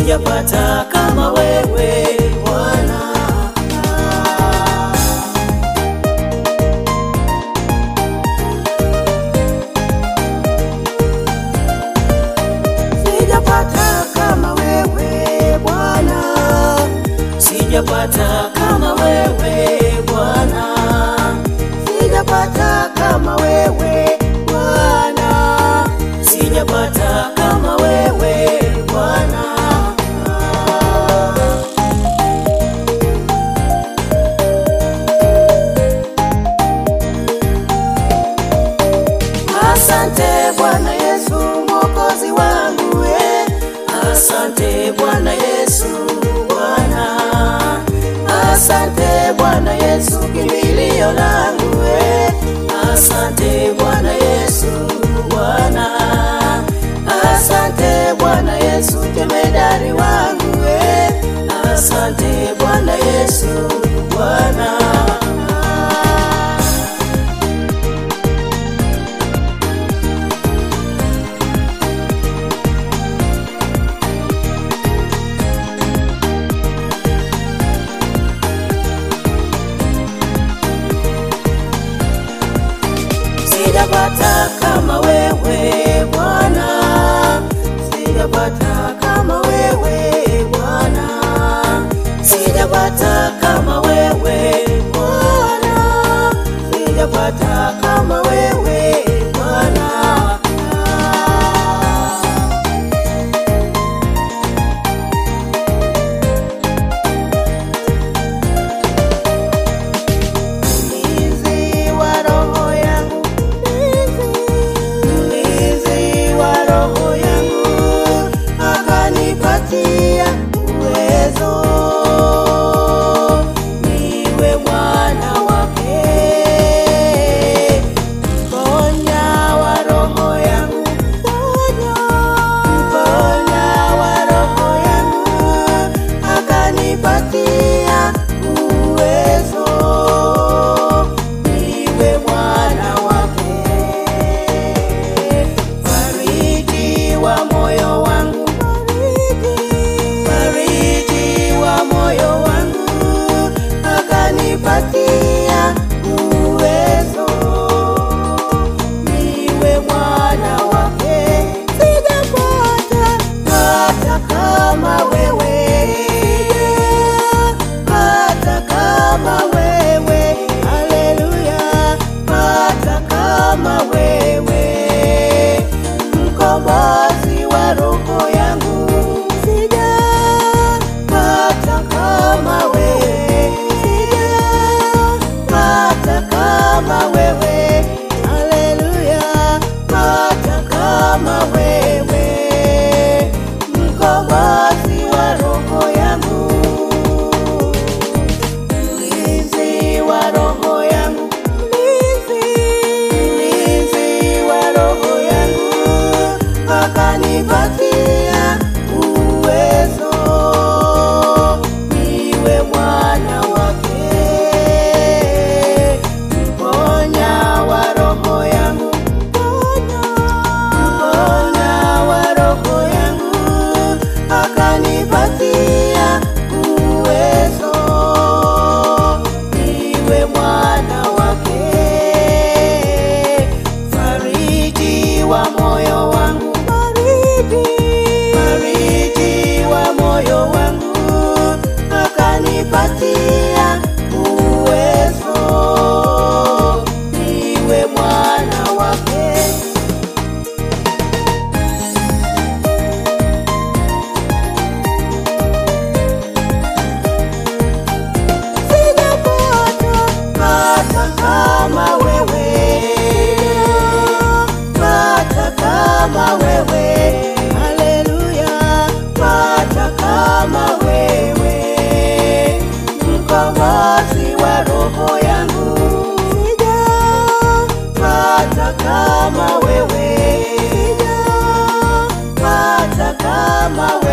sijapata kama wewe Bwana. Sijapata kama wewe Bwana, sijapata kama wewe Bwana, sijapata kama wewe Bwana, sijapata kama wewe Bwana. Asante Bwana Yesu mwokozi wangu eh. Asante Bwana Yesu Bwana. Asante Bwana Yesu kimbilio langu eh. Asante Bwana Yesu Bwana. Asante Bwana Yesu jemedari wangu eh. Asante Bwana Yesu Bwana. Sijapata kama wewe Bwana, sijapata kama wewe Bwana, sijapata kama wewe Bwana, sijapata kama wewe Bwana. Mlinzi wa roho yangu, mlinzi wa roho yangu, akanipatia uwezo niwe mwana wake. Mponya wa roho yangu, mponya wa roho yangu, akanipatia uwezo niwe mwana wake. Fariji wa moyo wangu, fariji wa moyo wangu, akanipatia uwezo niwe mwana wake. Sijapata hata kama wewe, hata kama wewe, haleluya, hata kama wewe, mkombozi wa roho yangu, sijapata kama wewe, sijapata kama wewe, haleluya, hata kama wewe, mkombozi wa roho yangu mlinzi wa roho yangu, mlinzi wa roho yangu, akanipatia uwezo niwe mwana wake. Mponya wa roho yangu, mponya wa roho yangu, akanipatia uwezo niwe mwana wake. Fariji wa moyo wangu, fariji wa moyo wangu, akanipatia uwezo niwe mwana wake. Sijapata hata kama wewe, hata kama wewe, haleluya, hata kama wewe, mkombozi wa roho yangu, sijapata kama wewe, sijapata kama wewe